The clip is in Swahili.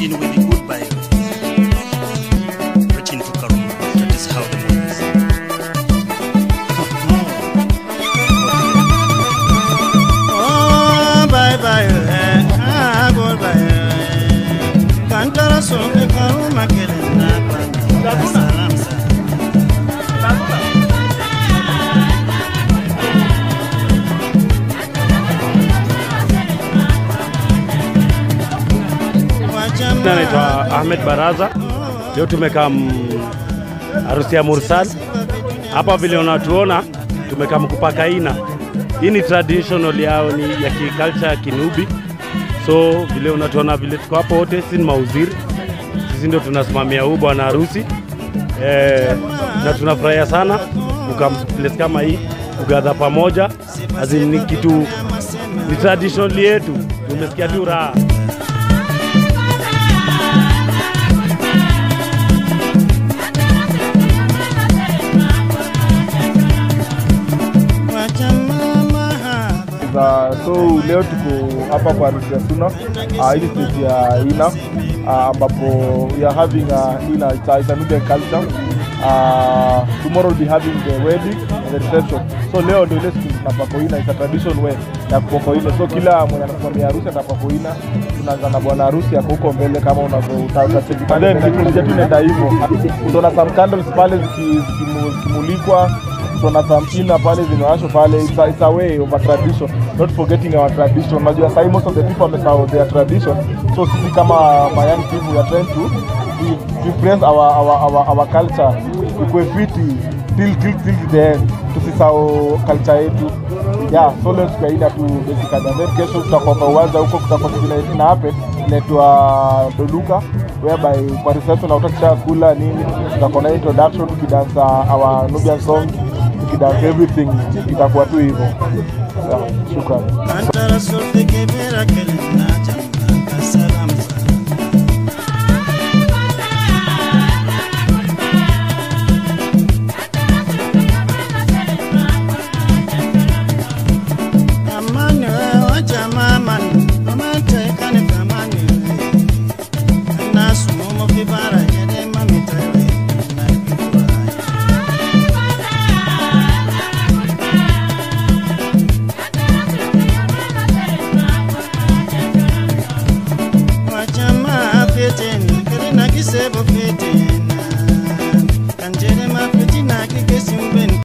begin with the goodbye. Preaching to Karuma. That is how the mood is. Oh, bye bye, eh, ah, goodbye, eh. Kantara songe karuma kelenda kwa salam sana. Jina naitwa Ahmed Baraza. Leo tumekaa mm, harusi ya Mursal hapa, vile unatuona tumekaa mkupaka ina. Hii ni traditional yao, ni ya kiculture ya Kinubi. So vile unatuona vile tuko hapo wote, si ni mauziri, sisi ndio tunasimamia huu bwana harusi eh, na tunafurahia sana kukaa place kama hii kugadha pamoja, azin ni kitu ni traditional yetu, tumesikia tu raha. Wacha mama hapa. za so leo tuko hapa kwa harusi ya Suna uh, hii stage ya Ina uh, ambapo we are having uh, Ina it's a, it's a Nubian culture uh, tomorrow we'll be having the wedding and the reception so leo ndio ile siku tunapako Ina it's a tradition way ya kupako Ina so kila mwenye anasimamia harusi atapako Ina tunaanza na bwana harusi ako huko mbele kama unavyotacheki but then kikundi chetu inaenda hivyo utaona some candles pale ziki- zikimu- zikimulikwa tuna samkina pale zimewashwa pale it's a, it's a way of a tradition not forgetting our tradition unajua sahi most of the people wamesahau their tradition so sisi kama my young people we are trying to re- repress our, our, our, our culture ikue fiti till, till, till the end tusisahau culture yetu yeah so leo tukaida tu basically and then kesho tutakuwa kwa uwanja huko kutakuwa kitu ina- ina happen inaitwa doluka whereby kwa reception autakisha kula nini tutakuwa na introduction tukidansa our Nubian song tukidansa everything itakuwa tu hivyo yeah, shukrani Kantara songe kebera kelenda